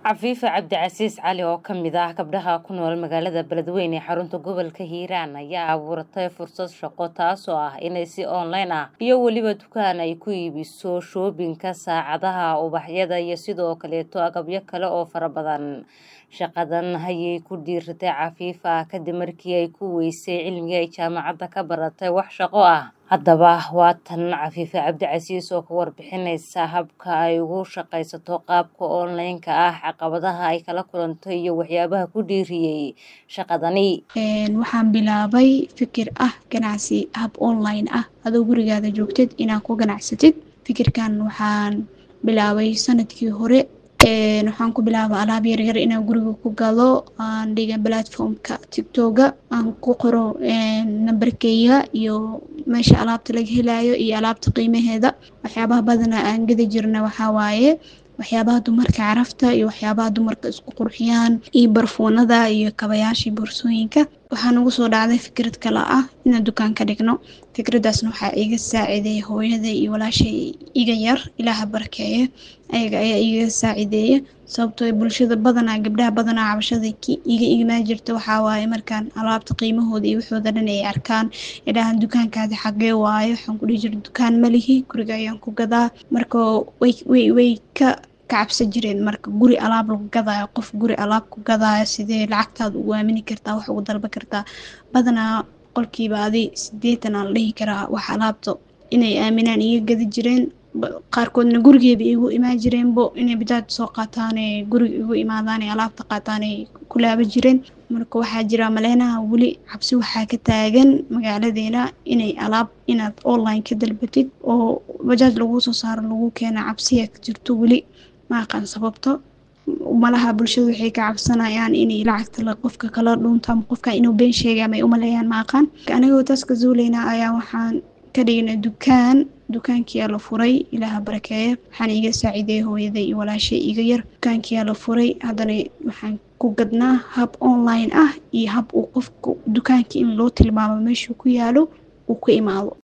cafiife cabdicasiis cali oo ka mid ah gabdhaha ku nool magaalada beledweyne ee xarunta gobolka hiiraan ayaa abuuratay fursad shaqo taasoo ah inay si online ah iyo weliba dukaan ay ku iibiso shoobinka saacadaha ubaxyada iyo sidoo kaleeto agabyo kale oo fara badan shaqadan ayay ku dhiiratay cafiifa kadib markii ay ku weysay cilmigii ay jaamacadda ka baratay wax shaqo ah haddaba waa tan cafiife cabdicasiis oo ka warbixinaysa habka ay ugu shaqaysato qaabka online-ka ah caqabadaha ay kala kulanto iyo waxyaabaha ku dhiiriyey shaqadani waxaan bilaabay fikir ah ganacsi hab online ah adoo gurigaada joogtid inaad ku ganacsatid fikirkan waxaan bilaabay sanadkii hore waxaan ku bilaaba alaab yaryar inaan guriga ku galo aan dhiga platformka tictoga aan ku qoro nambarkeyga iyo meesha alaabta laga helayo iyo alaabta qiimaheeda waxyaabaha badana aan gada jirna waxaa waaye waxyaabaha dumarka carafta iyo waxyaabaha dumarka isku qurxiyaan iyo barfuunada iyo kabayaashii boorsooyinka waxaa nagu soo dhacday fikrad kale ah inaan dukaan ka dhigno fikradaasna waxaa iga saacideeya hooyada iyo walaashay iga yar ilaaha barkeeya ayaga ayaa iga saacideeya sababtoo bulshada badanaa gabdhaha badanaa cabashada iga ignaa jirta waxaa waaye markaan alaabta qiimahooda iyo waxooda dhan ay arkaan idhaahan dukaankaadi xagee waayo waxaan ku dhihi jira dukaan malihi guriga ayaan ku gadaa marka way way ka kacabsan jireen marka guri alaab lagu gadaayo qof guri alaab ku gadaayo sidee lacagtaada ugu aamini kartaa wax ugu dalba kartaa badanaa qolkiiba adi sideetan aan la dhihi karaa wax alaabta inay aaminaan iga gadi jireen qaarkoodna gurigeeba igu imaan jireenbo inay bidaad soo qaataane guriga igu imaadaane alaabta qaataanay ku laaba jireen marka waxaa jira maleynaha weli cabsi waxaa ka taagan magaaladeena inay alaab inaad online ka dalbatid oo bajaaj lagu soo saaro lagu keena cabsiya ka jirto weli ma aqaan sababto malaha bulshada waxay ka cabsanayaan inay lacagta qofka kala dhuunto ama qofka inuu been sheegay ama ay umaleeyaan ma aqaan anigoo taas ka zuuleyna ayaa waxaan ka dhignay dukaan dukaankiyaa la furay ilaaha barakeeya waxaana iga saaciideeyay hooyaday iyo walaashay iga yar dukaankiyaa la furay haddana waxaan ku gadnaa hab online ah iyo hab uu qofka dukaanka in loo tilmaamo meeshuu ku yaalo uu ku imaado